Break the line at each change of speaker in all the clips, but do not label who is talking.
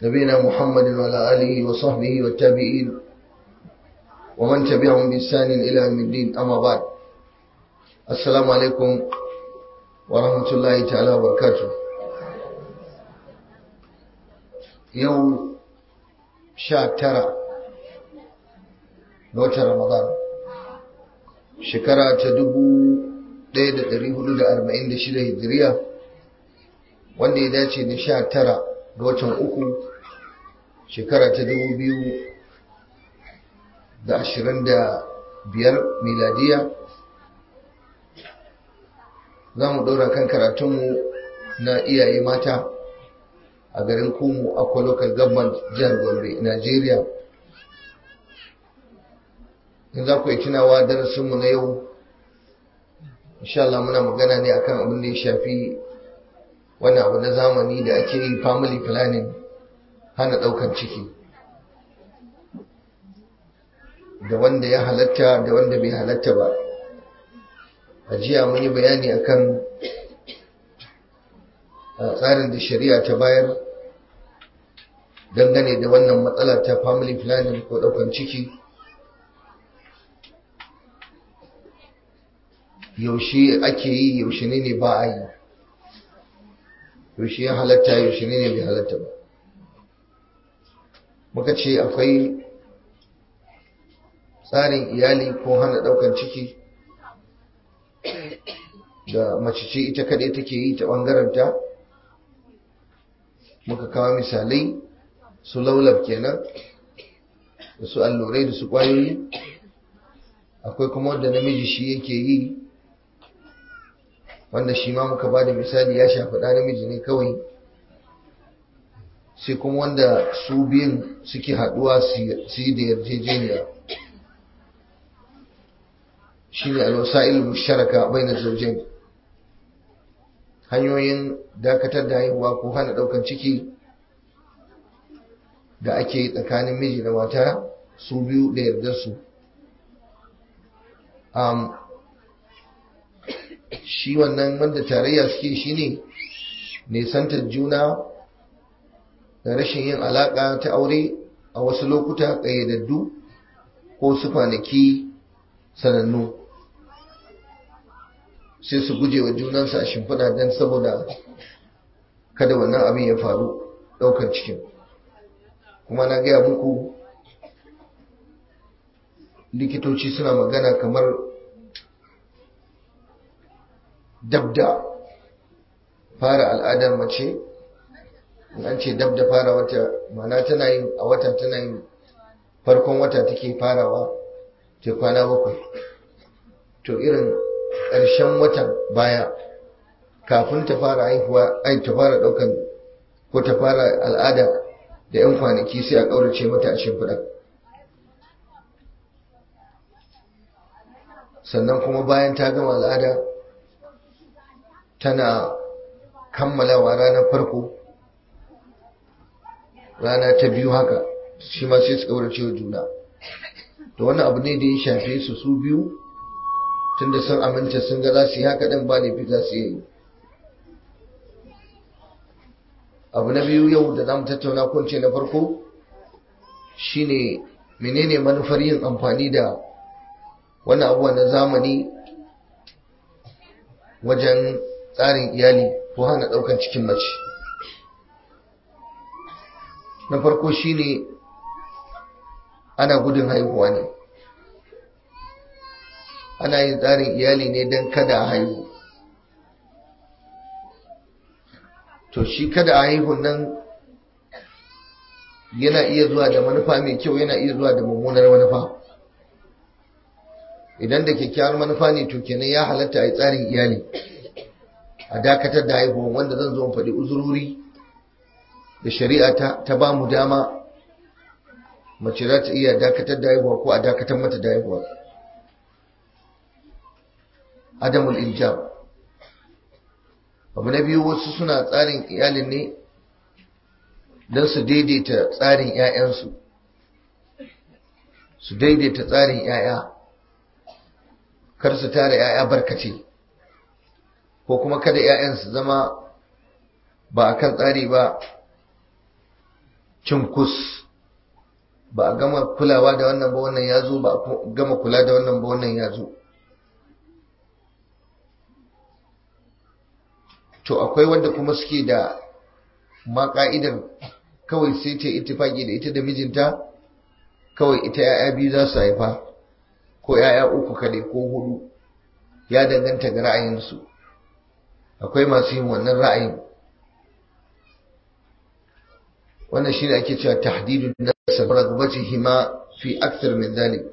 نبينا محمد وعلى آله وصحبه والتابعين ومن تبعهم بإحسان إلى يوم الدين أما بعد السلام عليكم ورحمة الله تعالى وبركاته يوم sha tara ga watan Ramadan shekara ta dubu ɗaya da ɗari hudu da arba'in da shida hijiriya wanda ya dace da sha tara ga watan uku shekara ta dubu biyu da ashirin da biyar miladiya za mu ɗora kan karatunmu na iyaye mata a garin kumu akwa local government jihar gombe nigeria in za ku yi tunawa darasinmu na yau Allah muna magana ne akan abin da ya shafi wani abu na zamani da ake yi family planning hana daukan ciki da wanda ya halatta da wanda bai halatta ba a jiya mun yi bayani akan tsarin da shari'a ta bayar dangane da wannan matsala ta family planning ko daukan ciki yaushe ake yi yaushe ne ne ba a yi yaushe ya halatta yaushe ne ne bai halatta ba muka ce akwai tsarin iyali ko hana daukan ciki da mace ce ita kadai take yi ta bangaranta muka kawo misalai su laulab kenan da su allurai da su kwayoyi akwai kuma wanda namiji shi yake yi wanda shi ma muka ba da misali ya shafi ɗa namiji ne kawai sai kuma wanda su biyun suke haɗuwa su yi da yarjejeniya shi ne alwasa'il musharaka bai na zaujin hanyoyin dakatar da haihuwa ko hana ɗaukan ciki da ake yi tsakanin miji da mata su biyu da yardarsu um, shi wannan wanda tarayya suke shi ne nisantar juna da rashin yin alaƙa ta aure a wasu lokuta ƙayyadaddu ko su kwanaki sanannu sai su guje wa junansu a shimfiɗa don saboda kada wannan abin ya faru ɗaukar cikin kuma na gaya muku likitoci suna magana kamar dabda fara al'adar mace an ce dabda fara wata mana tana yin a wata tana yin farkon wata take farawa ta kwana bakwai to irin ƙarshen watan baya kafin ta fara haihuwa ai ta fara ɗaukan ko ta fara al'ada da 'yan kwanaki sai a ƙaurace mata a shimfiɗa sannan kuma bayan ta gama al'ada tana kammalawa ranar farko rana ta biyu haka shi ma sai su ƙaurace wa juna to wannan abu ne da ya shafe su su biyu tunda sun aminta sun ga za su yi haka ɗin ba laifi za su yi abu na biyu yau da za mu tattauna kunce na farko shine menene manufar yin amfani da wani abuwa na zamani wajen tsarin iyali ko hana ɗaukan cikin mace na farko shine ana gudun haihuwa ne ana yin tsarin iyali ne don kada a haihu to shi kada a haihun nan yana iya zuwa da manufa mai kyau yana iya zuwa da mummunar manufa idan da kyakkyawar manufa ne to kenan ya halatta a yi tsarin iyali a dakatar da haihuwa wanda zan zo faɗi uzurori da shari'a ta, ta ba mu dama mace za ta iya dakatar da haihuwa ko a dakatar mata da haihuwa adamul injab abu na biyu wasu suna tsarin iyalin ne don su daidaita tsarin 'ya'yansu su daidaita tsarin 'ya'ya kar su tara 'ya'ya barkace ko kuma kada 'ya'yan su zama ba a kan tsari ba cinkus ba a gama kulawa da wannan ba wannan ya zo ba a gama kula da wannan ba wannan ya zo to akwai wanda kuma suke da ma ka'idar kawai sai ta ittifaki da ita da mijinta kawai ita ya'ya biyu za su haifa ko ya'ya uku kaɗai ko hudu ya danganta ga ra'ayinsu akwai masu yin wannan ra'ayin wannan shine ake cewa tahdidun nasab ragbatihima fi akthar min dhalik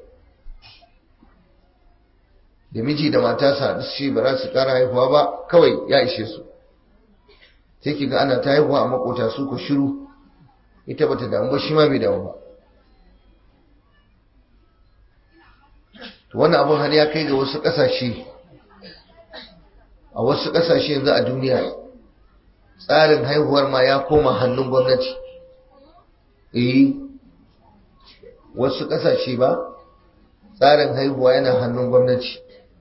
da miji da mata su haɗu su ba za su ƙara haihuwa ba kawai ya ishe su sai ki ga ana ta haihuwa a makota su ku shiru ita bata damu ba shi ma bai damu ba to wannan abun har ya kai ga wasu ƙasashe a wasu ƙasashe yanzu a duniya tsarin haihuwar ma ya koma hannun gwamnati eh wasu ƙasashe ba tsarin haihuwa yana hannun gwamnati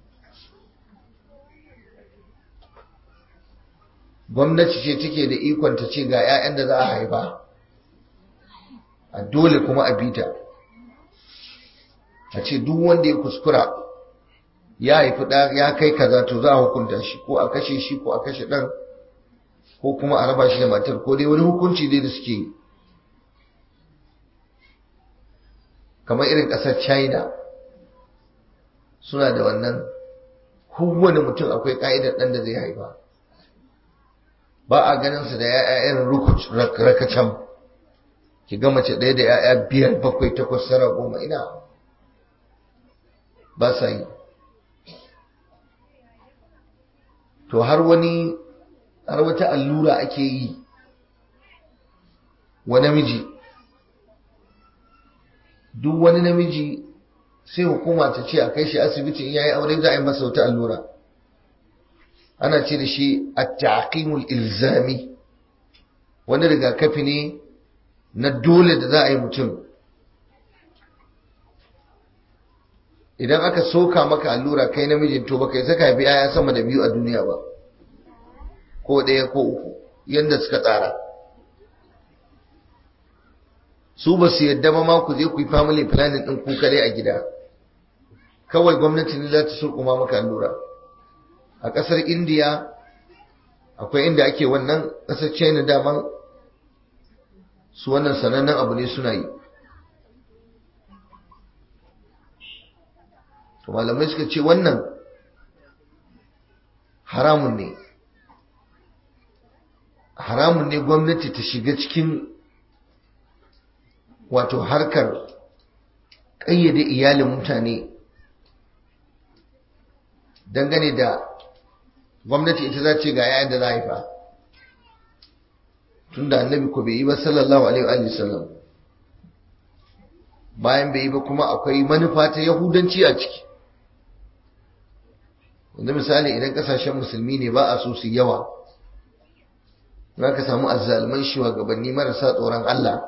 gwamnati ce take da ikon ta ce ga 'ya'yan da za a haifa a dole kuma a bita a ce duk wanda ya kuskura ya haifi ɗa ya kai kaza to za a hukunta shi ko a kashe shi ko a kashe ɗan ko kuma a raba shi da matar ko dai wani hukunci dai da suke yi kamar irin ƙasar china suna da wannan kowane mutum akwai ƙa'idar ɗan da zai haifa ba a ganin su da ya'ya irin rakacam ki ga mace ɗaya da ya'ya biyar bakwai takwas tara goma ina ba sa yi to har wani har wata allura ake yi wa namiji duk wani namiji sai hukuma ta ce a kai shi asibiti in yayi aure za a yi masa wata allura ana ce da shi at-taqimul ilzami wani rigakafi ne na dole da za a yi mutum idan aka soka maka allura kai namijin to baka saka haifi yaya sama da biyu a duniya ba ko ɗaya ko uku yadda suka tsara su ba su yadda ba ma ku je ku yi family planning ɗin ku kare a gida kawai gwamnati ne za ta surkuma maka allura a ƙasar indiya akwai inda ake wannan ƙasar china daman su wannan sanannen abu ne suna yi to malamai suka ce wannan haramun ne haramun ne gwamnati ta shiga cikin wato harkar ƙayyade iyalin mutane dangane da gwamnati ita za ce ga yayin da za a haifa tun da annabi ko bai yi ba sallallahu alaihi wa sallam bayan bai yi ba kuma akwai manufa ta yahudanci a ciki yanzu misali idan kasashen musulmi ne ba a so su yawa za ka samu azzalman shugabanni marasa tsoron Allah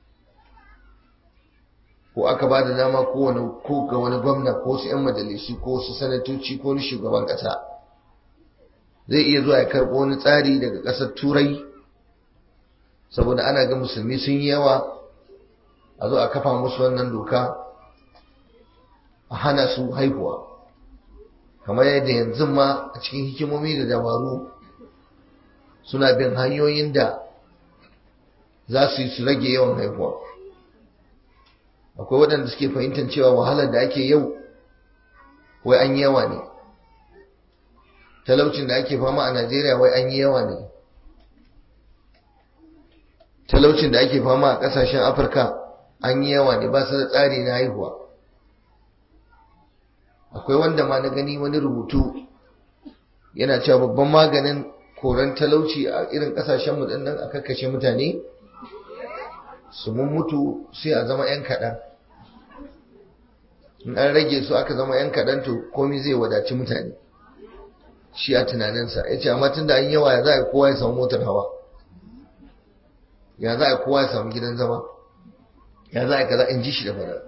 ko aka ba da dama ko ga wani gwamna ko su 'yan majalisu ko su sanatoci ko ni shugaban ƙasa zai iya zuwa ya karɓo wani tsari daga ƙasar turai saboda ana ga musulmi sun yi yawa a zo a kafa musu wannan doka a hana su haihuwa kamar yadda yanzu ma a cikin hikimomi da dabaru suna bin hanyoyin da za su yi su rage yawan haihuwa akwai waɗanda suke fahimtar cewa wahalar da ake yau wai an yi yawa ne talaucin da ake fama a najeriya wai an yi yawa ne talaucin da ake fama a ƙasashen afirka an yi yawa ne ba su da tsari na haihuwa akwai wanda ma na gani wani rubutu yana cewa babban maganin koran talauci a irin kasashen mu nan a kakkashe mutane su mun mutu sai a zama yan kaɗan in an rage su aka zama yan kaɗan to komai zai wadaci mutane shi a tunaninsa ya ce amma tun da an yawa ya za a kowa ya samu motar hawa ya za a kowa ya samu gidan zama ya za a kaza in ji shi da fara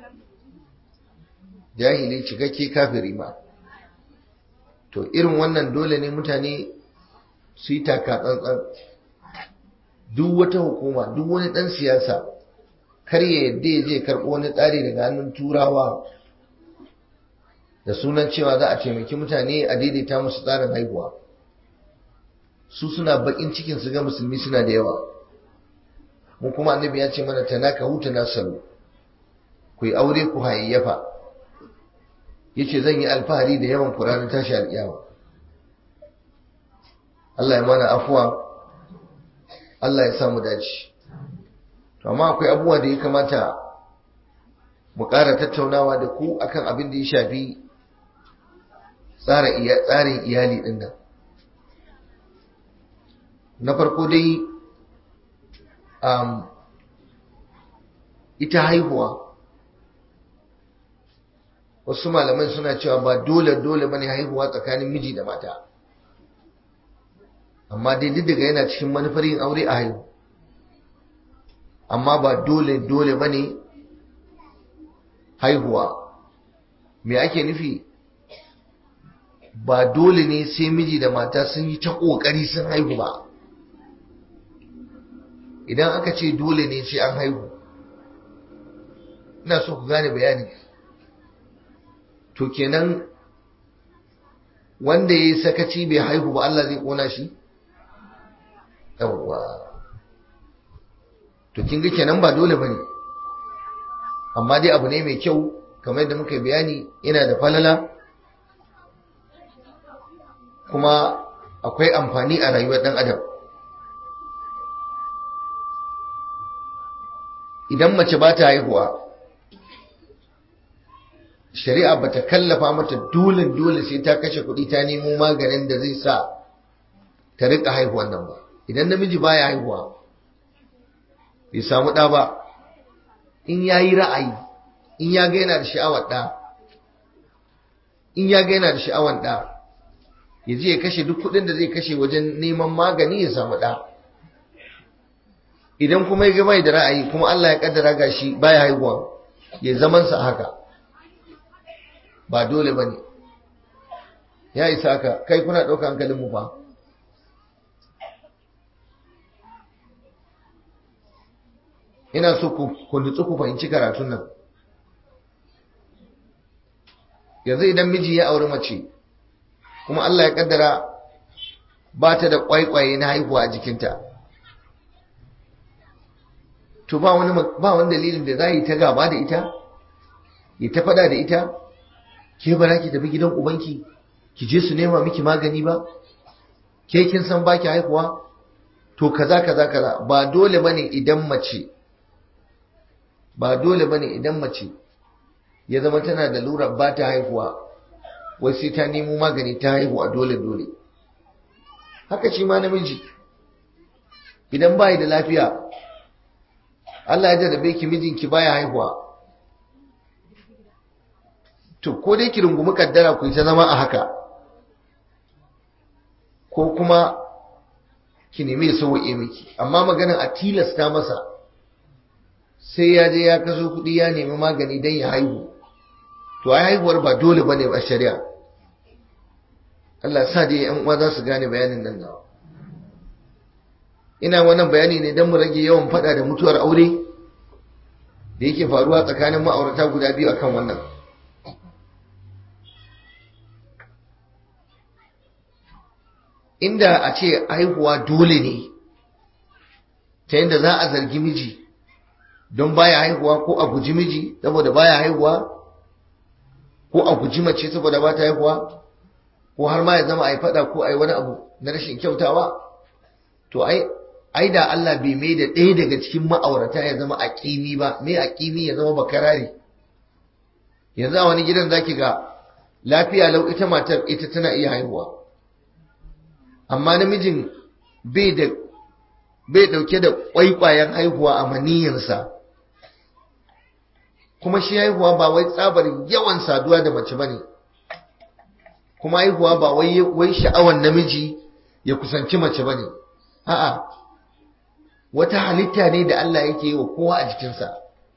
jahili cikakke kafiri ma to irin wannan dole ne mutane su yi taka tsantsan duk wata hukuma duk wani ɗan siyasa kar ya yadda ya je karɓo wani tsari daga hannun turawa da sunan cewa za a taimaki mutane a daidaita musu tsarin haihuwa su suna bakin cikin su ga musulmi suna da yawa mu kuma annabi ya ce mana tanaka huta nasaru ku yi aure ku hayayyafa yace zan yi alfahari da yawan ku ranar tashi alƙiyama Allah ya mana afuwa Allah ya samu dace to amma akwai abubuwa da ya kamata mu ƙara tattaunawa da ku akan abin da ya shafi tsarin iyali ɗin nan na farko dai um, ita haihuwa wasu malaman suna cewa ba dole dole bane haihuwa tsakanin miji da mata amma dai duk daga yana cikin manufar yin aure a haihu amma ba dole dole bane haihuwa me ake nufi ba dole ne sai miji da mata sun yi ta ƙoƙari sun haihu ba idan aka ce dole ne sai an haihu ina so ku gane bayani to kenan wanda ya yi sakaci bai haihu ba Allah zai ƙona shi yawwa to kin ga kenan ba dole bane amma dai abu ne mai kyau kamar yadda muka bayani yana da falala kuma akwai amfani a rayuwar ɗan adam idan mace ba ta haihuwa shari'a ba ta kallafa mata dole dole sai ta kashe kuɗi ta nemo maganin da zai sa ta riƙa haihuwan nan ba idan namiji baya haihuwa bai samu ɗa ba in ya yi ra'ayi in ya ga yana da sha'awar ɗa in ya ga yana da sha'awar ɗa ya je ya kashe duk kuɗin da zai kashe wajen neman magani ya samu ɗa idan kuma ya ga mai da ra'ayi kuma Allah ya kaddara gashi baya haihuwa ya zaman sa haka ba dole bane ya isa haka kai kuna ɗauka hankalin mu fa ina so ku nutsu ku fahimci karatun nan yanzu idan miji ya auri mace kuma Allah ya kaddara ba ta da kwaikwaye na haihuwa a jikinta to ba wani ba wani dalilin da za yi ta gaba da ita ya ta fada da ita ke ba ki tafi gidan ubanki ki je su nema miki magani ba ke kin san baki haihuwa to kaza kaza kaza ba dole bane idan mace ba dole bane idan mace ya zama tana da lura ba ta haihuwa wai sai ta nemo magani ta haihuwa dole dole haka shi ma namiji idan bai da lafiya Allah ya jarrabe ki mijinki baya haihuwa to ko dai ki rungumi kaddara ku ta zama a haka ko kuma ki nemi ya sauke miki amma maganin a tilasta masa sai ya je ya kaso kuɗi ya nemi magani don ya haihu to ai haihuwar ba dole bane ba shari'a Allah sa dai yan uwa za su gane bayanin nan nawa ina wannan bayani ne don mu rage yawan fada da mutuwar aure da yake faruwa tsakanin ma'aurata guda biyu akan wannan inda a ce haihuwa dole ne ta yadda za a zargi miji don baya haihuwa ko a guji miji saboda baya haihuwa ko a guji mace saboda ba ta haihuwa ko har ma ya zama a yi fada ko a yi wani abu na rashin kyautawa to ai ai da Allah bai mai da ɗaya daga cikin ma'aurata ya zama aƙimi ba mai aƙimi ya zama bakarari yanzu a wani gidan zaki ga lafiya lau ita matar ita tana iya haihuwa amma namijin bai da bai dauke da kwaikwayen haihuwa a maniyinsa kuma shi haihuwa ba wai tsabar yawan saduwa da mace bane kuma haihuwa ba wai wai sha'awan namiji ya kusanci mace bane a'a wata halitta ne da Allah yake yi wa kowa a jikinsa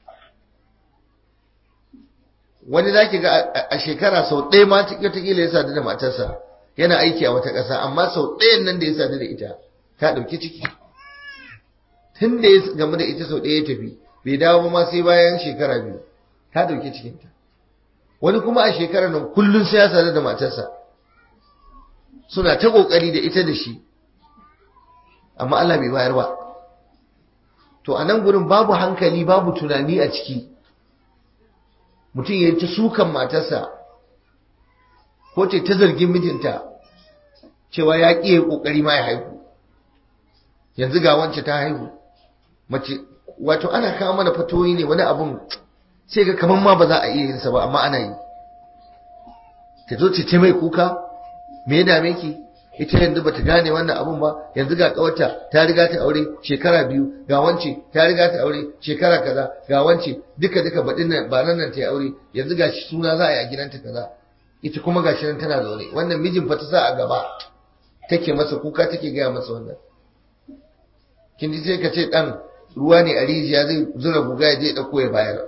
wani zaki ga a shekara sau ɗaya ma wataƙila ya sadu da matarsa yana aiki a wata ƙasa amma sau ɗayan nan da ya sadu da ita ta ɗauki ciki tun da ya gamu da ita sau ɗaya ya tafi bai dawo ba ma sai bayan shekara biyu ta dauki cikinta wani kuma a shekarar nan kullum sai ya sadu da matarsa suna ta kokari da ita da shi amma Allah bai bayar ba to a nan gurin babu hankali babu tunani a ciki mutum ya ta sukan matarsa ko ce ta zargin mijinta cewa ya ƙi ya ƙoƙari ma ya haihu yanzu ga wance ta haihu mace wato ana kawo mana fatoyi ne wani abun sai ga kamar ma ba za a iya yin sa ba amma ana yi ta zo ce mai kuka me ya dame ki ita yanzu bata gane wannan abun ba yanzu ga kawarta ta riga ta aure shekara biyu ga wance ta riga ta aure shekara kaza ga wance duka duka baɗin nan ba nan ta yi aure yanzu ga shi suna za a yi a gidanta kaza ita kuma ga shi nan tana zaune wannan mijin fa ta sa a gaba take masa kuka take gaya masa wannan kin ji sai ka ce dan ruwa ne a rijiya zai zura guga ya je ɗauko ya bayar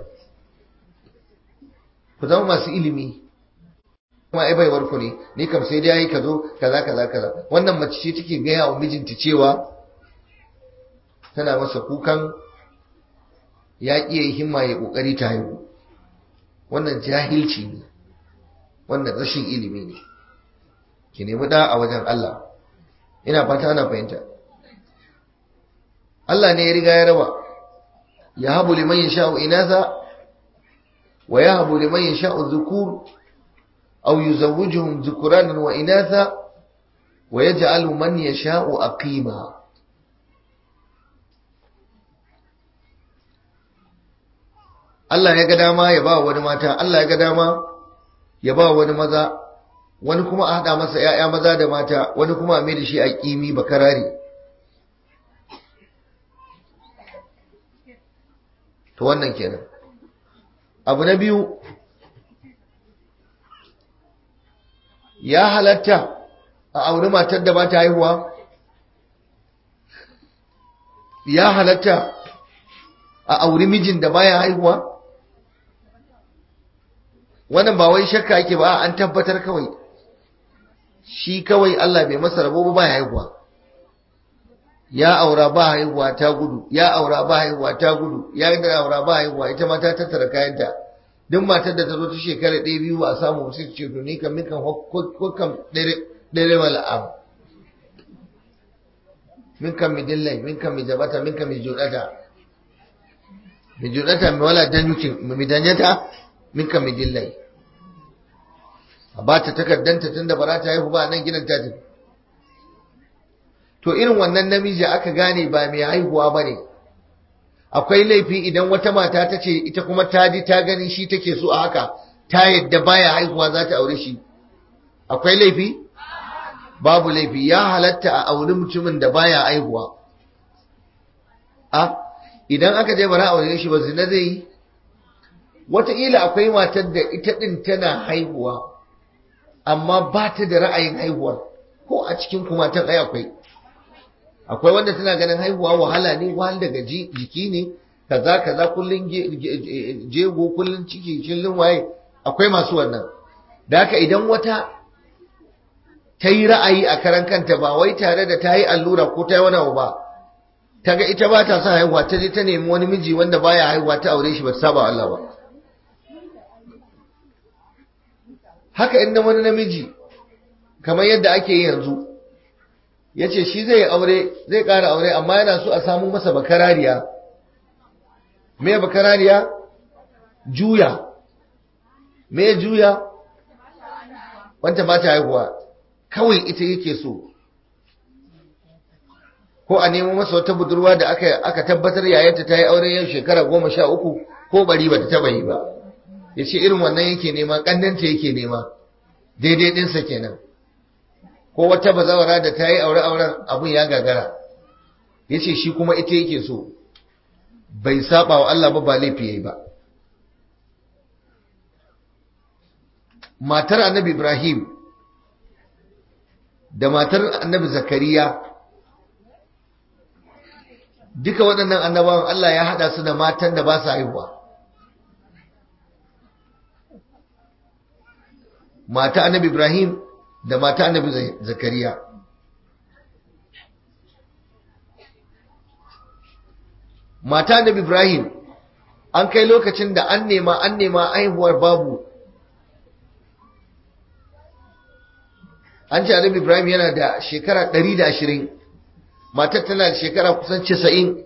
ku zama masu ilimi kuma ai baiwar ku ne ni kam sai dai yayi ka zo kaza kaza kaza wannan mace ce take gaya wa mijinta cewa tana masa kukan ya ƙi yayi himma ya kokari ta haihu wannan jahilci ne wannan rashin ilimi ne ki nemi da a wajen Allah ina fata ana fahimta Allah ne ya riga ya raba ya habu liman yasha'u inatha wa yahabu liman yasha'u dhukur أو يزوجهم ذكرانا وإناثا ويجعل من يشاء أقيما Allah ya ga dama ya ba wani mata Allah ya ga dama ya ba wani maza wani kuma a haɗa masa ‘ya'ya maza da mata wani kuma a mai da shi a ƙimi bakarare to wannan kenan abu na biyu ya halatta a auri matar da ba ta haihuwa ya halatta a auri mijin da baya haihuwa wannan ba wai shakka yake ba an tabbatar kawai shi kawai Allah bai masa rabo ba baya haihuwa ya aura ba haihuwa ta gudu ya aura ba haihuwa ta gudu ya aura ba haihuwa ita ma ta tattara kayanta duk matar da ta zo ta shekara ɗaya biyu ba a samu sai ce to ni kan mikan hukam ɗere wala am min kan mi dillai min kan mi jabata min kan mi judata mi judata mi wala danyukin mi danyata min kan mi dillai a ba ta takardanta tun da ba ta haihu ba nan gidan ta tafi to irin wannan namiji aka gane ba mai haihuwa ba ne akwai laifi idan wata mata ta ce ita kuma ta ji ta gani shi take so a haka ta yadda baya haihuwa za ta aure shi akwai laifi babu laifi ya halatta a auri mutumin da baya haihuwa a idan aka je bara aure shi ba zina zai yi wataƙila akwai matar da ita ɗin tana haihuwa amma ba ta da ra'ayin haihuwar ko a cikin kuma tan ai akwai akwai wanda tana ganin haihuwa wahala ne wahal daga jiki ne kaza kaza kullun jego kullun ciki kullun waye akwai masu wannan da haka idan wata ta yi ra'ayi a karan kanta ba wai tare da ta yi allura ko ta yi wani abu ba ta ga ita ba ta son haihuwa ta je ta nemi wani miji wanda baya haihuwa ta aure shi ba ta saba Allah ba haka inda wani namiji kamar yadda ake yi yanzu ya ce shi zai aure zai ƙara aure amma yana so a samu masa bakarariya me bakarariya juya me juya wanta ba ta haihuwa kawai ita yake so ko a nemo masa wata budurwa da aka, aka tabbatar yayanta ta yi aure yau shekara goma sha uku ko bari ba ta taba yi ba ya ce irin wannan yake nema ƙannanta yake nema daidai ɗinsa kenan ko wata bazawara da ta yi aure-auren abin ya gagara ya ce shi kuma ita yake so bai saba wa Allah ba ba laifi ya yi ba matar annabi ibrahim da matar annabi zakariya duka waɗannan annabawan Allah ya haɗa su da matan da ba su haihuwa mata annabi ibrahim da mata annabi zakariya mata annabi ibrahim an kai lokacin da an nema an nema aihuwar babu an ce annabi ibrahim yana da shekara 120 matar tana da shekara kusan 90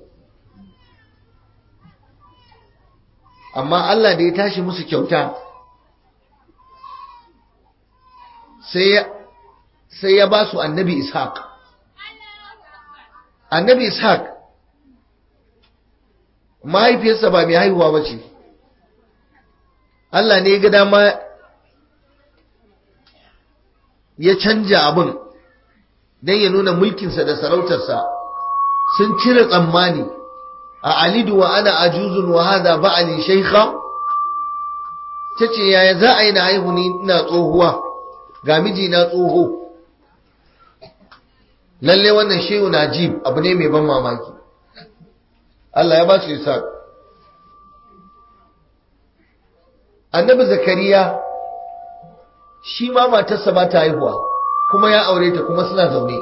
amma Allah da ya tashi musu kyauta sai ya ba su annabi ishaq annabi ishaq mahaifiyarsa ba mai haihuwa ba ce Allah ne ya ga dama ya canja abin don ya nuna mulkinsa da sarautarsa sun cire tsammani a alidu wa ana ajuzun wa hada ba'ali shaykha tace yaya za a yi na haihu ni ina tsohuwa ga miji na tsoho lalle wannan shehu najib abu ne mai ban mamaki Allah ya ba su isa annabi zakariya shi ma matarsa ba ta haihuwa kuma ya aure ta kuma suna zaune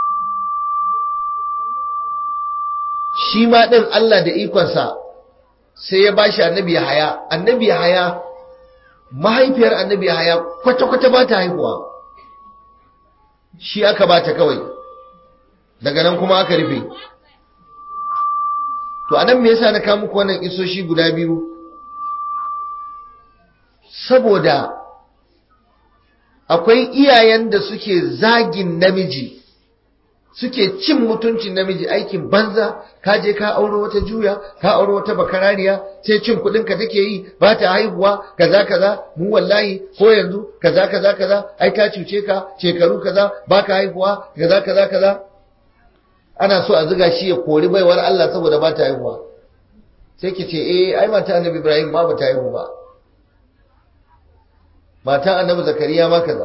shi ma ɗin Allah da ikonsa sai ya bashi annabi haya annabi haya mahaifiyar annabi haya kwata-kwata ba ta haihuwa shi aka ba ta kawai daga nan kuma aka rufe to anan me yasa na kawo muku wannan isoshi guda biyu saboda akwai iyayen da suke zagin namiji suke cin mutuncin namiji aikin banza ka je ka auro wata juya ka auro wata bakarariya sai cin kudin ka take yi ba ta haihuwa kaza kaza mu wallahi ko yanzu kaza kaza kaza ai ta cuce ka shekaru kaza baka haihuwa kaza kaza kaza ana so a zuga shi ya kori baiwar Allah saboda ba ta haihuwa sai ki ce eh ai mata annabi Ibrahim ma ba ta haihu ba mata annabi Zakariya ma kaza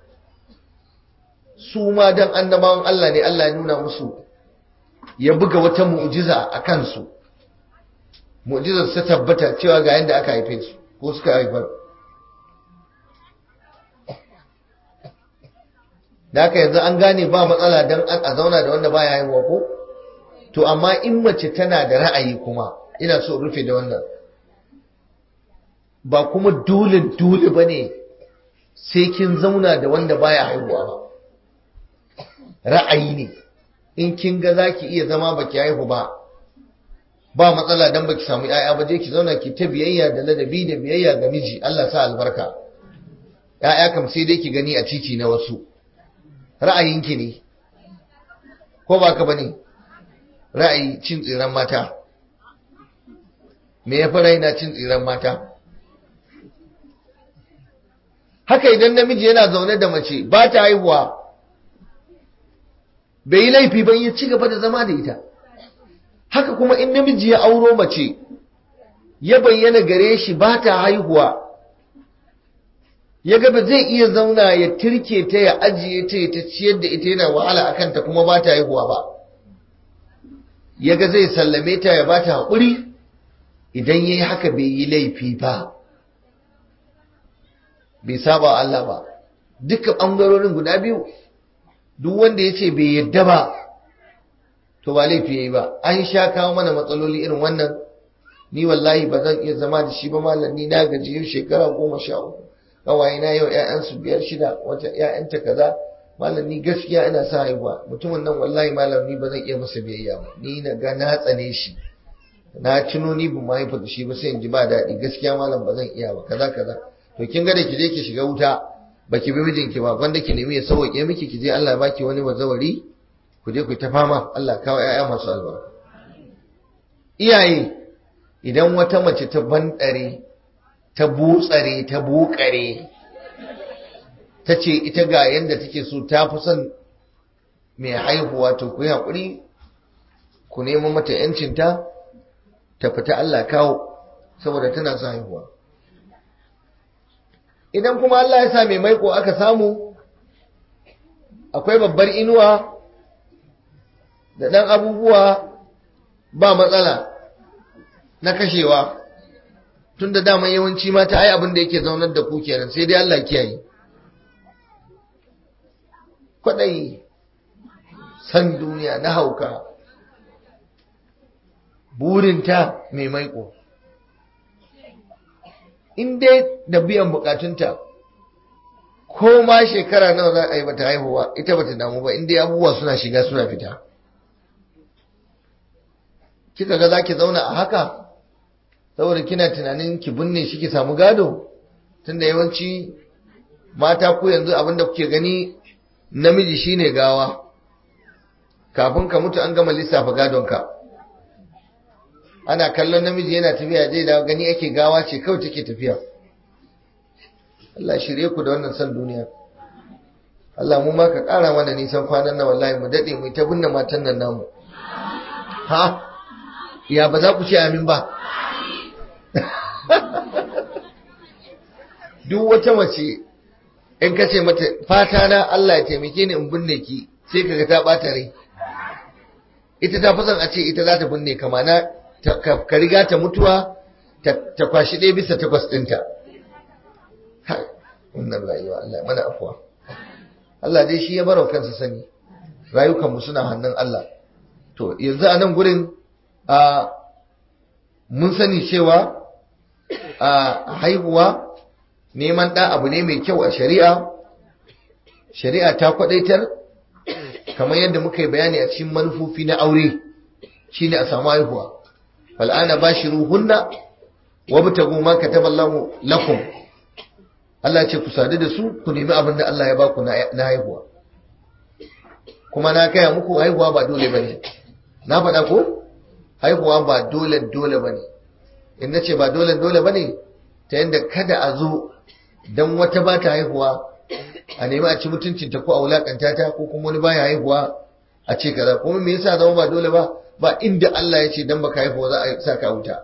su ma dan annabawan Allah ne Allah ya nuna musu ya buga wata mu'jiza a kansu mu'jizar ta tabbata cewa ga yanda aka haife su ko suka haifar da haka yanzu an gane ba matsala dan a zauna da wanda baya haihuwa ko to amma in mace tana da ra'ayi kuma ina so rufe da wannan ba kuma dole dole bane sai kin zauna da wanda baya haihuwa ba ra'ayi ne in kin ga zaki iya zama baki haihu ba ba matsala dan baki samu yaya ba je ki zauna ki ta biyayya da ladabi da biyayya ga miji Allah sa albarka yaya kam sai dai ki gani a titi na wasu ra'ayinki ne ko ba ka bane ra'ayi cin tsiran mata me ya fi raina cin tsiran mata haka idan namiji yana zaune da mace ba ta haihuwa bai yi laifi ba ya ci gaba da zama da ita haka kuma in namiji ya auro mace ya bayyana gare shi ba ta haihuwa ya ga ba zai iya zauna ya tirke ta ya ajiye ta ta ciyar da ita yana wahala a kanta kuma ba ta haihuwa ba ya ga zai sallame ta ya ba ta haƙuri idan ya yi haka bai yi laifi ba bai saba Allah ba duka ɓangarorin guda biyu duk wanda ya ce bai yadda ba to ba laifi ya yi ba an sha kawo mana matsaloli irin wannan ni wallahi ba zan iya zama da shi ba malam ni na gaji yau shekara goma sha uku kawai na yau ƴaƴansu biyar shida wata ƴaƴanta kaza malam ni gaskiya ina sa haihuwa mutumin nan wallahi malam ni ba zan iya masa biyayya ba ni na ga na tsane shi na tuno ni ba mahaifa da shi ba sai in ji ba daɗi gaskiya malam ba zan iya ba kaza kaza to kin ga da ki je ki shiga wuta baki bi mijinki ba wanda ki nemi ya sauke miki ki je Allah ya baki wani bazawari ku je ku ta fama Allah kawo ƴaƴa masu albarka iyaye idan wata mace ta bandare ta butsare ta bukare ta ce ita ga yadda take so ta fi son mai haihuwa to ku yi haƙuri ku nemo mata ‘yancinta ta fita Allah kawo saboda tana son haihuwa idan kuma Allah ya sa mai maiko aka samu akwai babbar inuwa da ɗan abubuwa ba matsala na kashewa tun da daman yawanci mata ai abin da yake zaunar da ku kenan sai dai Allah kiyaye kwaɗayi san duniya na hauka burinta mai maiko in dai da biyan bukatunta ko ma shekara nawa za a yi bata haihuwa ita bata damu ba in dai abubuwa suna shiga suna fita kika ga zaki zauna a haka saboda kina tunanin ki binne shi ki samu gado tunda yawanci mata ku yanzu abinda kuke gani namiji shine gawa kafin ka mutu an gama lissafa gadonka ana kallon namiji yana tafiya zai da gani ake gawa ce kawai take tafiya Allah shirye ku da wannan san duniya Allah mu ma ka ƙara mana nisan kwanan na wallahi mu daɗe mu ta binne matan nan namu ha ya ba za ku ce amin ba duk wata mace in ka ce mata fata na Allah ya taimake ni in binne ki sai kaga ta bata rai ita ta fi son a ce ita za ta binne ka mana ka riga ta mutuwa ta kwashi ɗaya bisa takwas ɗinta wannan rayuwa Allah mana afuwa Allah dai shi ya barau kansa sani rayukanmu suna hannun Allah to yanzu a nan gurin a mun sani cewa a haihuwa neman ɗa abu ne mai kyau a shari'a shari'a ta kwadaitar kamar yadda muka yi bayani a cikin manufofi na aure shine a samu haihuwa fal'ana bashiruhunna wabtagu ma kataballahu lakum Allah ce ku sadu da su ku nemi abin da Allah ya baku na haihuwa kuma na kaya muku haihuwa ba dole bane na faɗa ko haihuwa ba dole dole bane in nace ba dole dole bane ta yadda kada a zo dan wata ba ta haihuwa a nemi a ci mutuncinta ko a wulakanta ta ko kuma wani baya haihuwa a ce kaza kuma me yasa zama ba dole ba ba inda Allah ya ce dan baka haihuwa za a sa ka wuta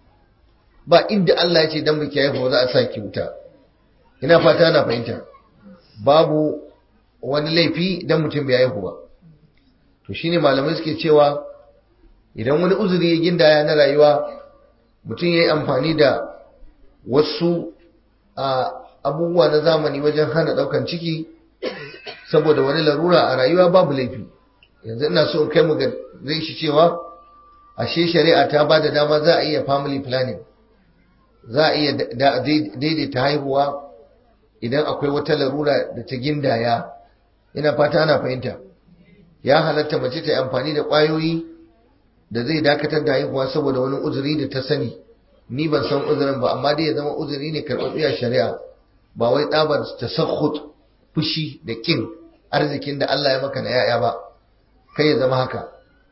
ba inda Allah ya ce dan baki haihuwa za a sa ki wuta ina fata na fahimta babu wani laifi dan mutum bai haihu ba to shine malamai suke cewa idan wani uzuri ya gindaya na rayuwa mutum ya yi amfani da wasu a abubuwa na zamani wajen hana daukan ciki saboda wani larura a rayuwa babu laifi yanzu ina so in kai mu ga zai shi cewa ashe shari'a ta ba da dama za a iya family planning za a iya daidaita haihuwa idan akwai wata larura da ta gindaya ina fata ana fahimta ya halatta mace ta yi amfani da ƙwayoyi da zai dakatar da haihuwa saboda wani uzuri da ta sani ni ban san uzurin ba amma dai ya zama uzuri ne karɓaɓɓiya shari'a ba wai tsabar tasakhut fushi da kin arzikin da Allah ya maka na yaya ba kai ya zama haka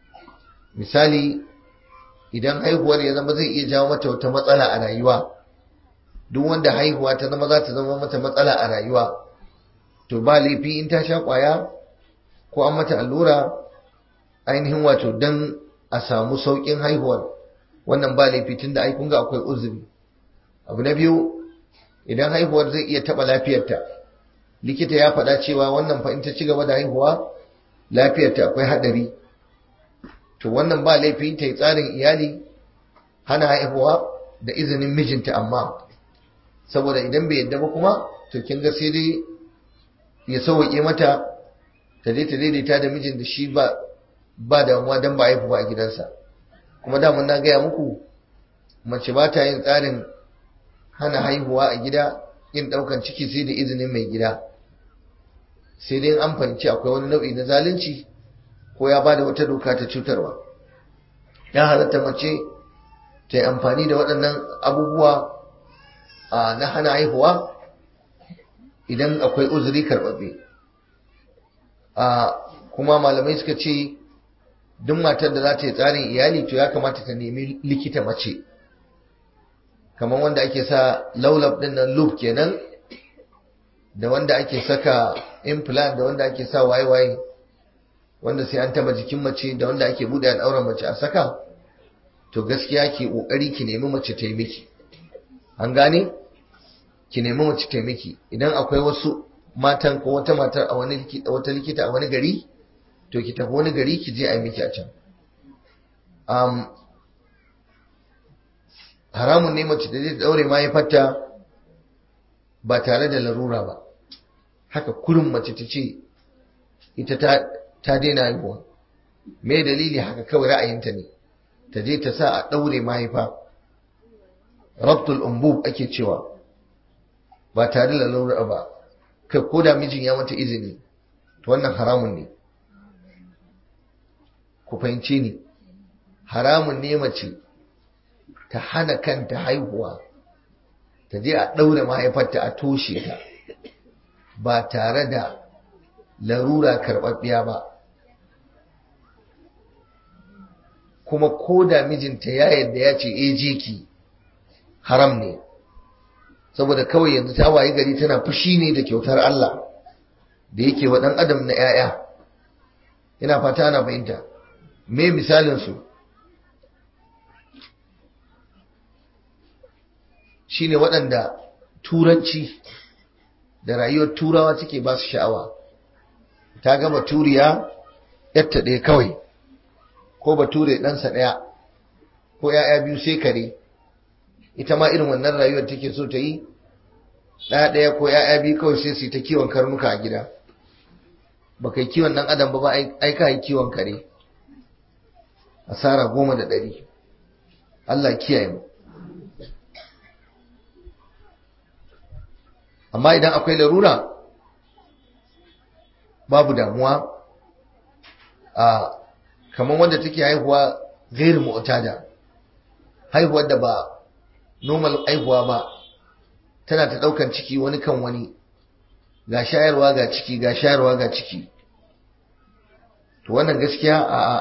misali idan haihuwar ya zama zai iya jawo mata wata matsala a rayuwa duk wanda haihuwa ta zama za ta zama mata matsala a rayuwa to ba laifi in ta sha kwaya ko an mata allura ainihin wato dan a samu sauƙin haihuwar wannan ba laifi tun da ai kun ga akwai uzuri abu na biyu idan haihuwar zai iya taɓa lafiyarta likita ya faɗa cewa wannan fa in ta ci gaba da haihuwa lafiyarta akwai haɗari to wannan ba laifi ta yi tsarin iyali hana haihuwa da izinin mijinta amma saboda idan bai yadda ba kuma to kin ga sai dai ya sauwaƙe mata ta je ta daidaita da mijin da shi ba ba damuwa dan ba haihu ba a gidansa kuma da na gaya muku mace ba ta yin tsarin hana haihuwa a gida yin ɗaukan ciki sai da izinin mai gida sai dai an fahimci akwai wani nau'i na zalunci ko ya ba da wata doka ta cutarwa ya halatta mace ta yi amfani da waɗannan abubuwa na hana haihuwa idan akwai uzuri karɓaɓɓe kuma malamai suka ce duk matar da za ta yi tsarin iyali to ya kamata ta nemi likita mace kamar wanda ake sa laulab din nan loop kenan da wanda ake saka implant da wanda ake sa waye-waye wanda sai an taba jikin mace da wanda ake bude al'auran mace a saka to gaskiya ki kokari ki nemi mace ta yi miki an gane ki nemi mace ta yi miki idan akwai wasu matan ko wata matar a wani likita wata likita a wani gari to ki tafi wani gari ki je a yi miki a can um, haramun ne mace da zai daure mahaifarta ba tare da larura ba haka kurin mace ta ce ita ta ta daina haihuwa me dalili haka kawai ra'ayinta ne ta je ta sa a daure mahaifa rabtul umbub ake cewa ba tare da lalura ba kai ko da mijin ya mata izini to wannan haramun ne ku fahimce ni haramun ne mace ta hana kanta haihuwa ta je a ɗaure mahaifarta a toshe ta ba tare da larura karɓaɓɓiya ba kuma ko da mijinta ya yadda ya ce e jiki haram ne saboda kawai yanzu ta waye gari tana fushi ne da kyautar Allah da yake wa ɗan adam na 'ya'ya ina fata na fahimta me misalin su shine waɗanda turanci da rayuwar turawa suke ba su sha'awa ta gama turiya yatta ɗaya kawai ko bature ɗansa ɗaya ko ‘ya'ya biyu sai kare ita ma irin wannan rayuwar take so ta yi ɗaya ɗaya ko ‘ya'ya biyu kawai sai su ta kiwon karnuka a gida ba kai kiwon ɗan adam ba ba ai ka yi kiwon kare asara goma da ɗari Allah kiyaye mu amma idan akwai larura babu damuwa a kamar wanda take haihuwa gairu mu'tada haihuwar da ba normal haihuwa ba tana ta daukan ciki wani kan wani ga shayarwa ga ciki ga shayarwa ga ciki to wannan gaskiya a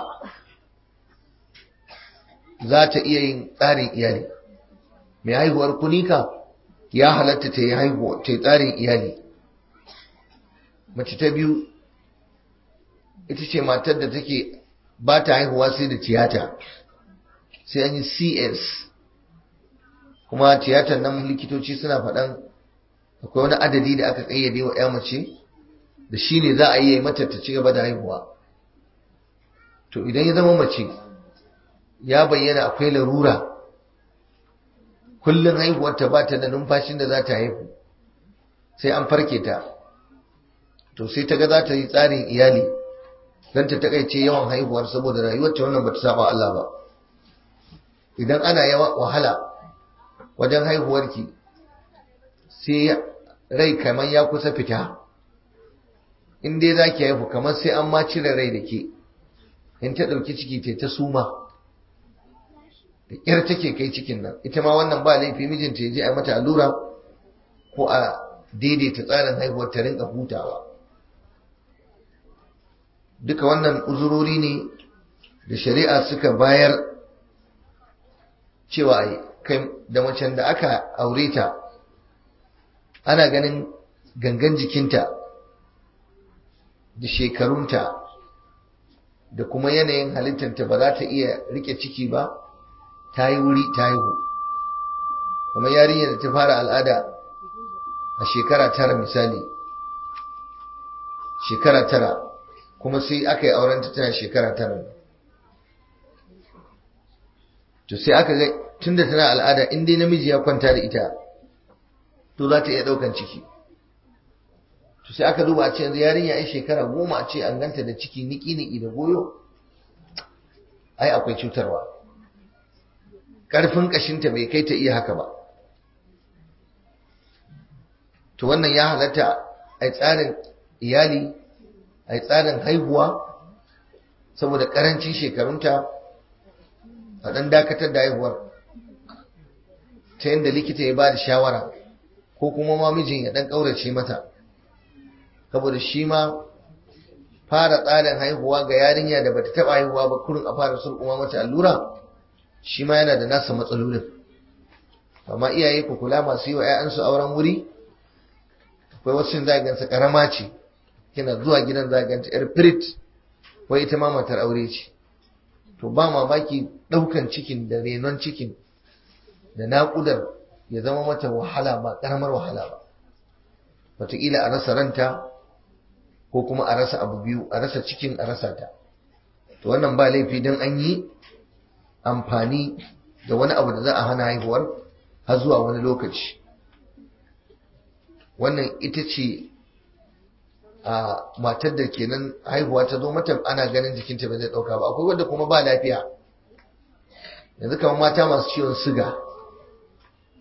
za ta iya yin tsarin iyali mai haihuwar kunika ya halatta ta yi haihuwa ta yi tsarin iyali mace ta biyu ita ce matar da take ba ta haihuwa sai da tiyata sai an yi cs kuma tiyatar nan likitoci suna faɗan akwai wani adadi da aka ƙayyade wa ya mace da shi ne za a yi mata ta ci gaba da haihuwa to idan ya zama mace ya bayyana akwai larura kullum haihuwarta ba ta da numfashin da za ta haihu sai an farke ta to sai ta ga za ta yi tsarin iyali don ta takaice yawan haihuwar saboda rayuwarta wannan ba ta saba Allah ba idan ana yawa wahala wajen haihuwarki sai rai kamar ya kusa fita in dai za ki haihu kamar sai an ma cire rai da ke in ta ɗauki ciki ta ta suma da ƙyar take kai cikin nan ita ma wannan ba laifi mijinta ya je a mata allura ko a daidaita tsarin haihuwar ta rinka hutawa duka wannan uzurori ne da shari'a suka bayar cewa kai da macen da aka aure ta ana ganin gangan jikinta da shekarunta da kuma yanayin halittarta ba za ta iya rike ciki ba ta yi wuri ta haihu kuma yarinyar da ta fara al'ada a shekara tara misali shekara tara kuma sai aka yi aurenta tana shekara tara to sai aka ga tunda tana al'ada in dai namiji ya kwanta da ita to za ta iya ɗaukan ciki to sai aka duba a ce yanzu yarinya ai shekara goma a ce an ganta da ciki niki-niki da goyo ai akwai cutarwa ƙarfin ƙashinta bai kai ta iya haka ba to wannan ya halatta a tsarin iyali a tsarin haihuwa saboda ƙarancin shekarunta a ɗan dakatar da haihuwar ta yadda likita ya ba da shawara ko kuma ma mijin ya ɗan ƙaurace mata saboda shi ma fara tsarin haihuwa ga yarinya da bata taɓa haihuwa ba kurin a fara surkuma mata allura shi ma yana da nasa matsalolin amma iyaye ku kula masu yi wa 'ya'yansu auren wuri akwai wasu zagansa karama ce kina zuwa gidan zaganta yar firit wai ita ma matar aure ce to ba mamaki ɗaukan cikin da renon cikin da naƙudar ya zama mata wahala ba ƙaramar wahala ba wataƙila a rasa ranta ko kuma a rasa abu biyu a rasa cikin a rasa ta to wannan ba laifi don an yi amfani da wani abu da za a hana haihuwar har zuwa wani lokaci wannan ita ce a matar da kenan haihuwa ta zo mata ana ganin jikinta ba zai ɗauka ba akwai wadda kuma ba lafiya yanzu kamar mata masu ciwon siga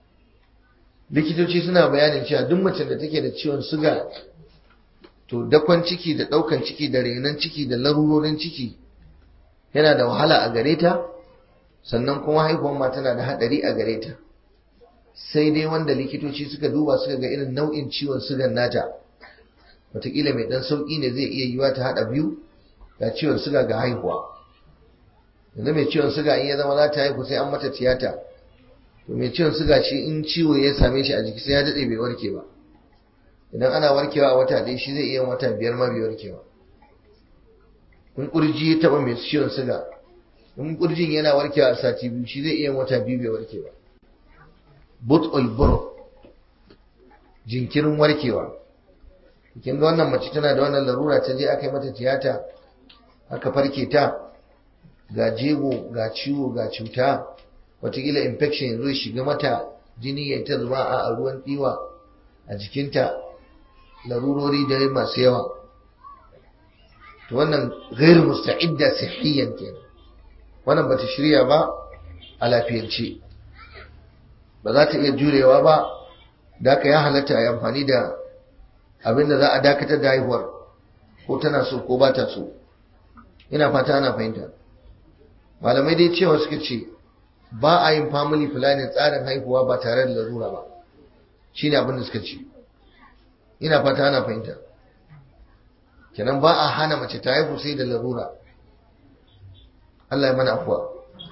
likitoci suna bayanin cewa duk macen da take da ciwon suga to dakon ciki da ɗaukan ciki da renon ciki da larurorin ciki yana da wahala a gare ta sannan kuma haihuwar ma tana da haɗari a gare ta sai dai wanda likitoci suka duba suka ga irin nau'in ciwon sugan nata wataƙila mai ɗan sauƙi ne zai iya yiwa ta haɗa biyu ga ciwon suga ga haihuwa yanzu mai ciwon suga in ya zama za ta haihu sai an mata tiyata to mai ciwon suga shi in ciwo ya same shi a jiki sai ya daɗe bai warke ba idan ana warkewa a wata ɗaya shi zai iya wata biyar ma bai warkewa in ƙurji ya taɓa mai ciwon suga in ƙurjin yana warkewa a sati biyu shi zai iya wata biyu bai warke ba but olboro jinkirin warkewa kin ga wannan mace tana da wannan larura ta je aka yi mata tiyata aka farke ta ga jego ga ciwo ga cuta watakila infection yanzu ya shiga mata jini ya ta zuba a ruwan ɗiwa a jikinta larurori da masu yawa to wannan gairu musta'idda sihiyan kenan wannan bata shirya ba a lafiyance ba za ta iya jurewa ba da aka ya halatta a yi amfani da abin da za a dakatar da haihuwar ko tana so ko ba ta so ina fata ana fahimta malamai dai cewa suka ce ba a yin family planning tsarin haihuwa ba tare da larura ba shine abin da suka ce ina fata ana fahimta kenan ba a hana mace ta haihu sai da larura Allah ya mana afuwa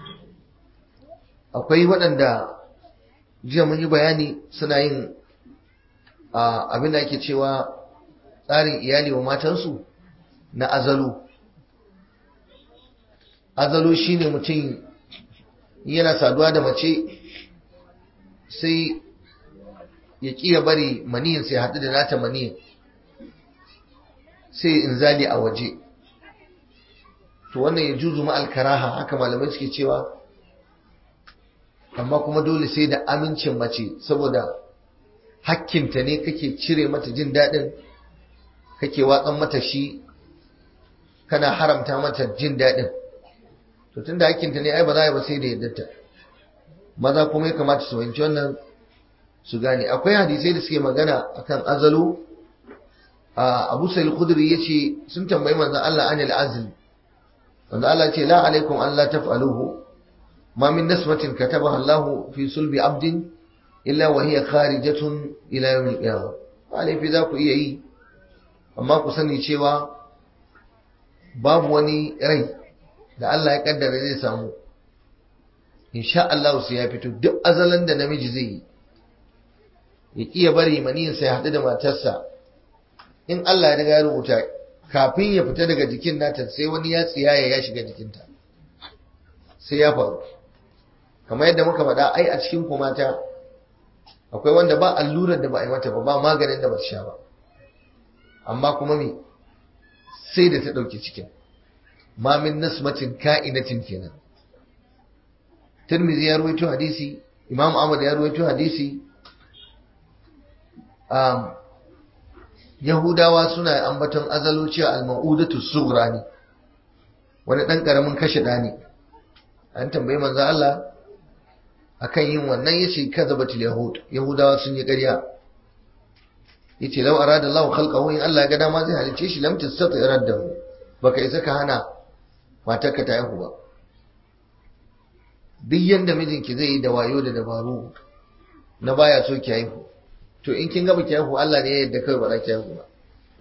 akwai waɗanda jiya mun yi bayani suna yin abin da ake cewa tsarin iyali wa matansu na azalu azalu shine mutum yana saduwa da mace sai ya ƙi ya bari maniyin sai haɗu da nata maniyin sai in zali a waje to wannan ya juzu ma alkaraha haka malamai suke cewa amma kuma dole sai da amincin mace saboda hakkinta ne kake cire mata jin daɗin kake watsan mata shi kana haramta mata jin daɗin to tunda hakkinta ne ai ba za a yi ba sai da yaddarta maza kuma ya kamata su fahimci wannan su gane akwai hadisai da suke magana akan azalu abu sa'il khudri yace sun tambayi manzon Allah anil azl manzon Allah ce la alaikum an la taf'aluhu ma min nasmatin katabaha Allah fi sulbi abdin illa wa hiya kharijatun ila yawm al-qiyamah alai fi za ku iya yi amma ku sani cewa babu wani rai da Allah ya kaddara zai samu insha Allah sai ya fito duk azalan da namiji zai yi ya kiya bari maniyin sai haɗu da matarsa in Allah ya riga ya rubuta kafin ya fita daga jikin nata sai wani ya tsiyaya ya shiga jikinta sai ya faru kamar yadda muka faɗa ai a cikin ku mata akwai wanda ba allurar da ba a yi mata ba ba maganin da ba ta sha ba amma kuma me sai da ta ɗauki cikin ma min nasmatin ka'inatin kenan Tirmidhi ya ruwaito hadisi Imam Ahmad ya ruwaito hadisi um, Yahudawa suna ambaton azalo cewa al-ma'udatu sughra ne wani dan karamin kashe da ne an tambayi manzo Allah akan yin wannan yace kadzabatul yahud yahudawa sun yi ƙarya yace law arada Allah khalqahu in Allah ya ga dama zai halice shi lam tastati raddahu baka isa ka hana matarka ta haihu ba duk yanda mijinki zai yi da wayo da dabaru na baya so ki haihu to in kin gaba ki haihu Allah ne ya yarda kai ba za ki haihu ba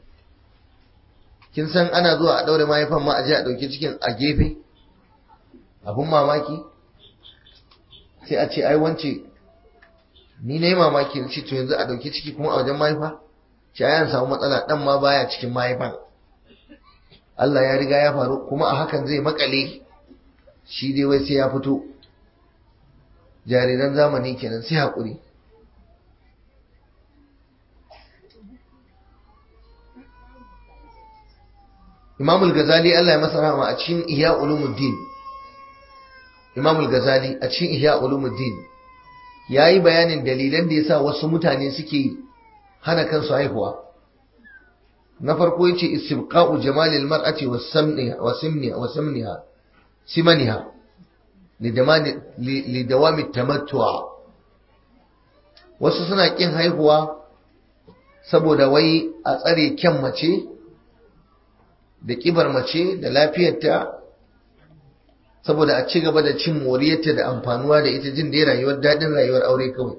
kin san ana zuwa a daure mahaifan ma a je a dauki cikin a gefe abun mamaki sai a ce ai wance ni na yi mamaki ce to yanzu a dauki ciki kuma a wajen mahaifa ce ai an samu matsala dan ma baya cikin mahaifan Allah ya riga ya faru kuma a hakan zai makale shi dai wai sai ya fito jariran zamani kenan sai haƙuri Imam al-Ghazali Allah ya masa rahama a cikin Ihya Ulumuddin Imam al-Ghazali a cikin Ihya Ulumuddin yayi bayanin dalilan da yasa wasu mutane suke hana kansu haihuwa na farko yace istibqa'u jamal al-mar'ati was-samniha wa-simniha wa-samniha simaniha lidawami tamattu'a wasu suna ƙin haihuwa saboda wai a tsare kyan mace da ƙibar mace da lafiyarta saboda a ci gaba da cin moriyarta da amfanuwa da ita jin dai rayuwar daɗin rayuwar aure kawai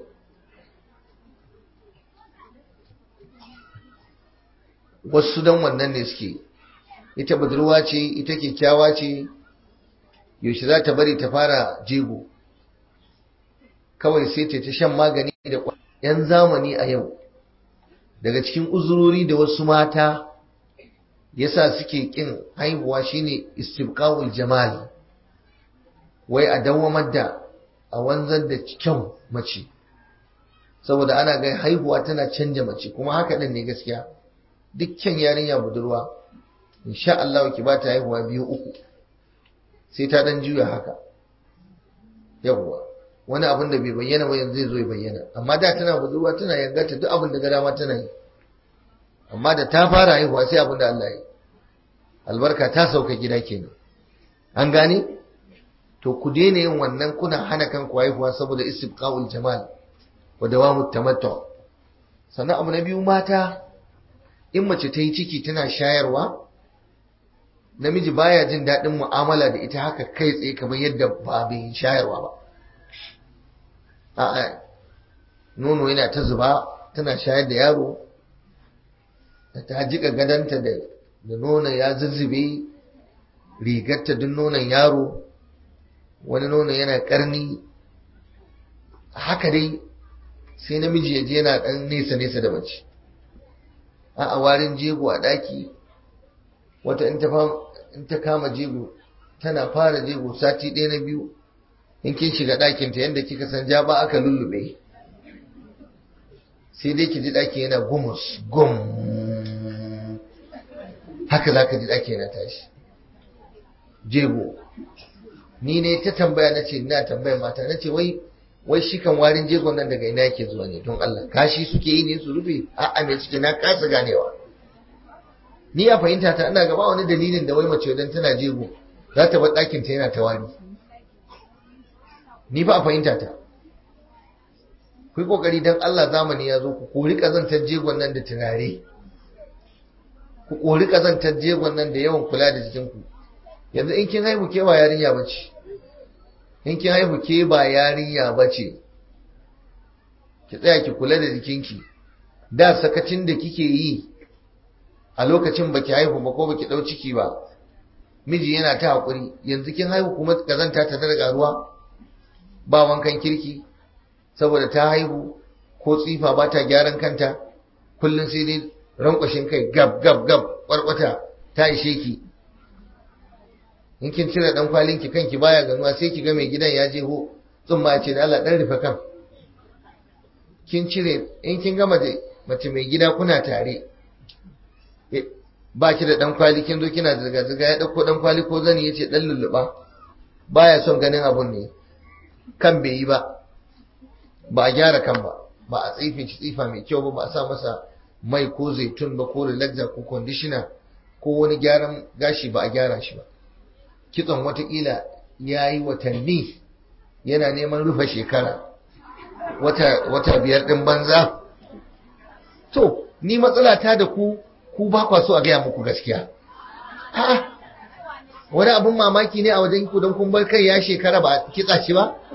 wasu don wannan ne suke ita budurwa ce ita kyakkyawa ce yaushe za ta bari ta fara jego kawai sai ta shan magani da yan zamani a yau daga cikin uzurori da wasu mata yasa suke kin haihuwa shine istibqa'ul jamal wai a dawamar da a wanzar da kyau mace saboda ana ga haihuwa tana canja mace kuma haka din ne gaskiya dukkan yarinya budurwa insha Allah ki ba ta haihuwa biyu uku sai ta dan juya haka yawwa wani abin da bai bayyana ba yanzu zai zo ya bayyana amma da tana budurwa tana yangata duk abin da ga dama tana yi amma da ta fara haihuwa sai abin da Allah ya yi albarka ta sauka gida kenan an gane to ku daina yin wannan kuna hana kanku haihuwa saboda istibqa'ul jamal wa dawamut tamattu sannan abu na biyu mata in mace ta yi ciki tana shayarwa namiji baya jin daɗin mu'amala da ita haka kai tsaye kamar yadda ba bai shayarwa ba a'a nono yana ta zuba tana shayar da yaro da ta jika gadanta da da nono ya zuzzube rigarta duk nonon yaro wani nono yana karni haka dai sai namiji ya je yana ɗan nesa nesa da mace a warin jego a ɗaki wata in ta kama jego tana fara jego sati ɗaya na biyu in kin shiga ɗakinta yadda kika san ja ba aka lullube sai dai ki ji ɗaki yana gumus gum haka za ka ji ɗaki yana tashi jego ni ne ta tambaya na ce ina tambaya mata na ce wai wai shi kan warin jegon nan daga ina yake zuwa ne don Allah kashi suke yi ne su rufe a'a me suke na kasa ganewa ni a fahimta ta ina gaba wani dalilin da wai mace idan tana jego za ta bar ɗakin ta yana ta wari ni ba a fahimta ta ku yi kokari dan Allah zamani ya zo ku kori kazantar jegon nan da turare ku kori kazantar jegon nan da yawan kula da jikinku yanzu in kin haihu ke ba yarinya bace in kin haihu ke ba yarinya bace ki tsaya ki kula da jikinki da sakacin da kike yi a lokacin baki haihu ba ko baki dau ciki ba miji yana ta hakuri yanzu kin haihu kuma kazanta ta daga ruwa ba wankan kirki saboda ta haihu ko tsifa ba ta gyaran kanta kullum sai dai rankwashin kai gab gab gab kwarkwata ta ishe ki in kin cire dan kwalin ki kanki baya ganuwa sai ki ga mai gidan ya je ho tsumma ya ce da Allah dan rufe kan kin cire in kin gama da mace mai gida kuna tare ba ki da dan kwali kin zo kina zirga zirga ya dauko dan kwali ko zani yace dan lulluba baya son ganin abun ne kan bai yi ba ba a gyara kan ba ba a tsife shi tsifa mai kyau ba ba a sa masa mai ko zaitun ba ko relaxer ko conditioner ko wani gyaran gashi ba a gyara shi ba kitson watakila ya yi watanni yana neman rufe shekara wata, wata biyar ɗin banza to ni matsala ta da ku ku ba kwa so a gaya muku gaskiya a'a wani abin mamaki ne a wajen ku don kun bar kai ya shekara ba kitsa shi ba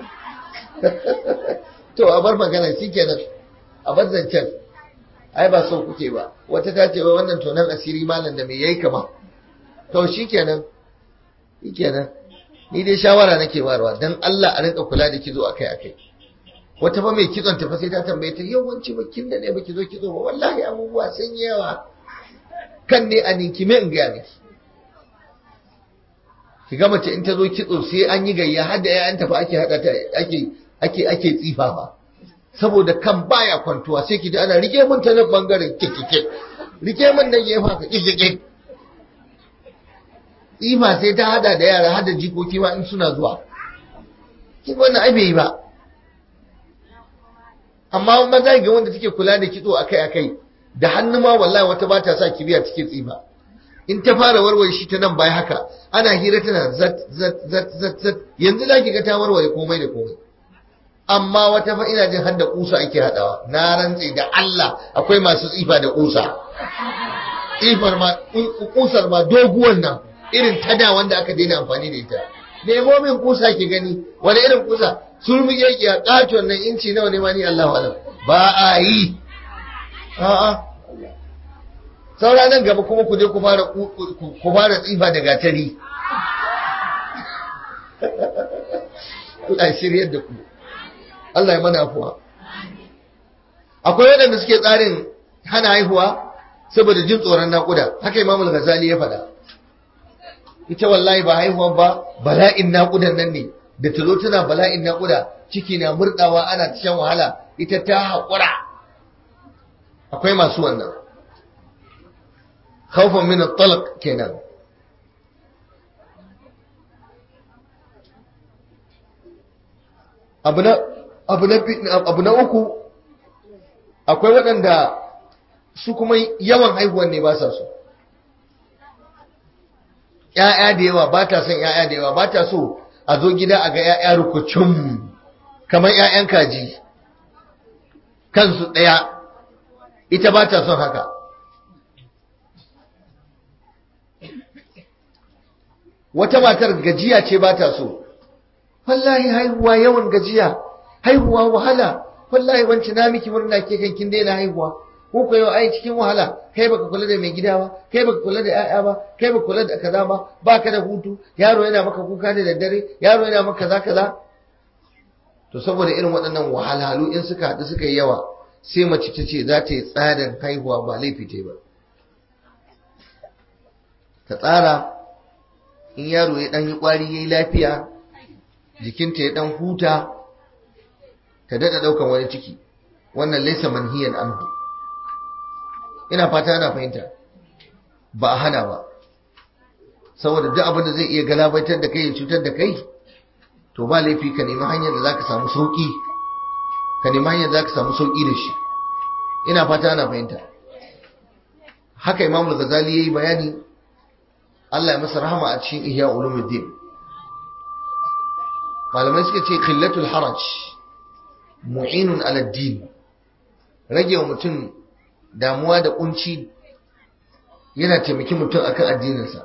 to a bar magana shikenan a bar zancen ai ba so kuke ba wata ta ce wannan tonan asiri malam da me yayi kama to shikenan shikenan ni dai shawara nake barwa dan Allah a rinka kula da kizo akai akai wata fa mai kitson ta fa sai ta tambaye ta yawanci ba kin da ne ba kizo kizo ba wallahi abubuwa sun yawa kan ne a ninkime in ga miki ki ga mace in ta zo kitso sai an yi gayya har da ƴaƴanta fa ake hada ta ake ake ake tsifa ba saboda kan baya kwantuwa sai ki ji ana rike mun ta nan bangaren kikike rike mun nan gefa ka kikike tsifa sai ta hada da yara hada jikoki ma in suna zuwa kin wannan ai bai ba amma maza ga wanda take kula da kitso akai akai da hannu ma wallahi wata ba ta sa kibiya take tsifa in ta fara warware shi ta nan bai haka ana hira tana zat zat zat zat zat yanzu za ki ga ta warware komai da komai amma wata fa ina jin hadda kusa ake hadawa na rantse da Allah akwai masu tsifa da kusa tsifar ma kusar ma doguwan nan irin tada wanda aka daina amfani da ita nemo min kusa ki gani wani irin kusa sulmi yake a katon nan inci nawa ne ma ni Allahu alam ba a yi a'a saura nan gaba kuma ku je ku fara ku fara tsifa da gatari Allah shiryar da ku Allah ya mana afuwa akwai waɗanda suke tsarin hana haihuwa saboda jin tsoron naƙuda haka Imam Al-Ghazali ya faɗa ita wallahi ba haihuwa ba bala'in naƙudan nan ne da ta zo tana bala'in naƙuda ciki na murɗawa ana ta shan wahala ita ta haƙura akwai masu wannan khawfan min at-talaq kenan abu na abu na uku akwai waɗanda su kuma yawan haihuwan ne ba sa so ‘ya'ya da yawa ba ta son ‘ya'ya da yawa ba ta so a zo gida a ga ‘ya'ya rukucin kamar ‘ya'yan kaji kansu ɗaya ita ba ta son haka wata matar gajiya ce ba ta so wallahi haihuwa yawan gajiya haihuwa wahala wallahi wanci na miki murna ke kan kin daina haihuwa ko ko yau ai cikin wahala kai baka kula da mai gida ba kai baka kula da ƴaƴa ba kai baka kula da kaza ba baka da hutu yaro yana maka kuka da daddare yaro yana maka kaza kaza to saboda irin waɗannan wahalhalu in suka haɗu suka yi yawa sai mace ta ce za ta yi tsarin haihuwa ba laifi ta ba ta tsara in yaro ya ɗan yi ƙwari ya yi lafiya jikinta ya ɗan huta ta daɗa ɗaukan wani ciki wannan laisa manhiyan anhu ina fata ana fahimta ba a hana ba saboda duk abin da zai iya galabaitar da kai ya cutar da kai to ba laifi ka nemi hanyar da zaka samu sauki ka nemi hanyar da zaka samu sauki da shi ina fata ana fahimta haka Imam Al-Ghazali yayi bayani Allah ya masa rahama a cikin Ihya Ulumuddin malamai suka ce qillatul haraj mu'inun ala din rage wa mutum damuwa da kunci yana taimaki mutum akan addininsa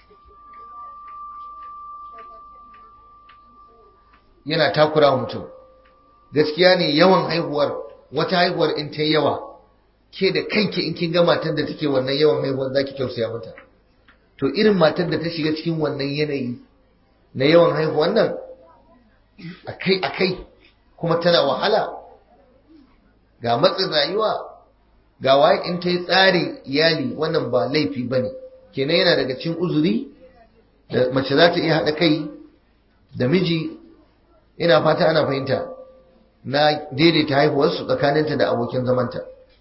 yana takura wa mutum gaskiya ne yawan haihuwar wata haihuwar in ta yawa ke da kanki in kin ga matar da take wannan yawan haihuwar zaki tausaya mata to irin matar da ta shiga cikin wannan yanayi na yawan haihuwar nan akai akai kuma tana wahala ga matsin rayuwa ga waye in ta yi tsarin iyali wannan ba laifi ba ne kenan yana daga cikin uzuri da mace za ta iya haɗa kai da miji ina fata ana fahimta na daidaita haihuwarsu tsakaninta da abokin zamanta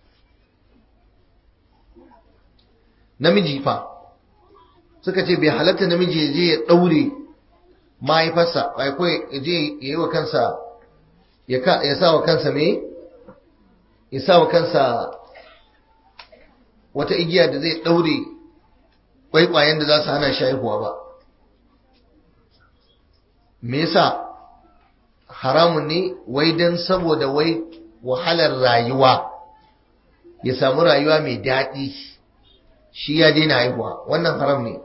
namiji fa suka ce bai halatta namiji ya je ya ɗaure mahaifarsa bai ko ya je ya yi wa kansa ya sa wa kansa me ya sa wa kansa wata igiya da zai ɗaure kwaikwayen da za su hana shi haihuwa ba me yasa haramun ne wai don saboda wai wahalar rayuwa ya samu rayuwa mai daɗi shi ya daina haihuwa wannan haram ne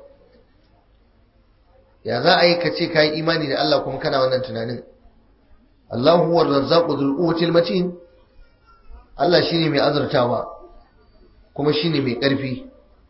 ya za a yi ka ce ka yi imani da Allah kuma kana wannan tunanin Allahu huwa razzaqu dhul quwwatil matin Allah shine mai azurtawa kuma shine mai ƙarfi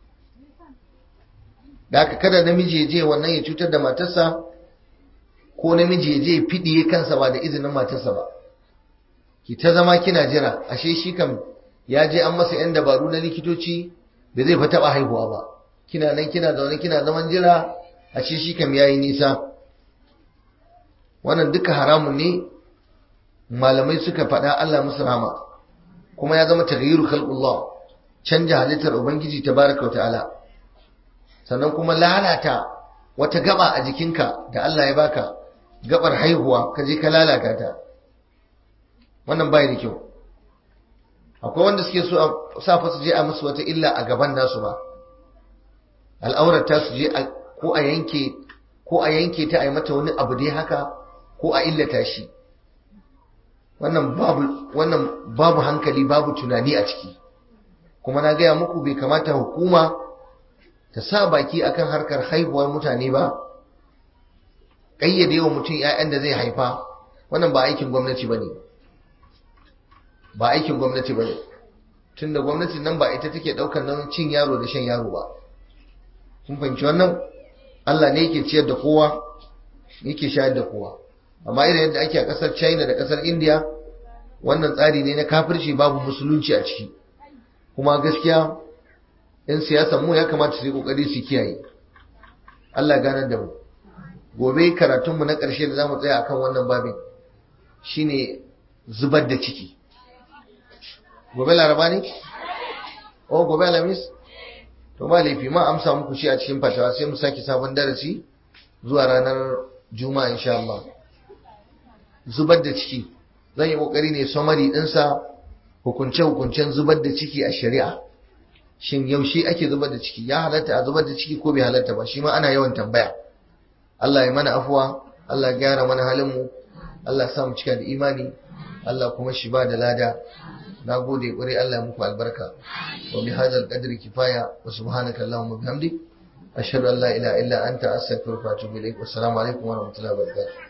da haka kada namiji ya je wannan ya cutar da matarsa ko namiji ya je fidiye kansa ba da izinin matarsa ba ki ta zama kina jira ashe shi kam ya je an masa yan dabaru na likitoci da zai fa taba haihuwa ba kina nan kina zaune kina zaman jira ashe shi kam yayi nisa wannan duka haramun ne malamai suka faɗa Allah musu rahama kuma ya zama taghyiru khalqullah canja halittar ubangiji tabaraka wa ta'ala sannan kuma lalata wata gaba a jikinka da Allah ya baka gabar haihuwa ka je ka lalata ta wannan bai da kyau akwai wanda suke so a sa fa su je a musu wata illa a gaban nasu ba al'aurar ta su je ko a yanke ko a yanke ta a yi mata wani abu dai haka ko a illata shi wannan babu wannan babu hankali babu tunani a ciki kuma na gaya muku bai kamata hukuma ta sa baki akan harkar haihuwar mutane ba ƙayyade wa mutum 'ya'yan da zai haifa wannan ba aikin gwamnati ba ne ba aikin gwamnati ba ne tun da gwamnatin nan ba ita take ɗaukar nan cin yaro da shan yaro ba kun fahimci wannan Allah ne yake ciyar da kowa yake shayar da kowa amma irin yadda ake a ƙasar china da ƙasar india wannan tsari ne na kafirci babu musulunci a ciki kuma gaskiya 'yan siyasan mu ya kamata su yi ƙoƙari su kiyaye Allah ganar da mu gobe karatunmu na ƙarshe da za mu tsaya akan wannan babin shine zubar da ciki gobe laraba ne? oh gobe alamis? to ba laifi ma amsa muku shi a cikin fatawa sai mu sake sabon darasi zuwa ranar juma'a insha Allah zubar da ciki zan yi kokari ne summary dinsa hukunce hukuncen zubar da ciki a shari'a shin yaushe ake zubar da ciki ya halatta a zubar da ciki ko bai halatta ba shi ma ana yawan tambaya Allah ya mana afuwa Allah ya gyara mana halin mu Allah ya sa mu cika da imani Allah kuma shi ba da lada na gode ƙwarai Allah ya muku albarka wa bi hadzal qadri kifaya wa subhanaka allahumma bihamdik ashhadu an la ilaha illa anta astaghfiruka wa atubu ilaik wassalamu alaikum wa rahmatullahi wa barakatuh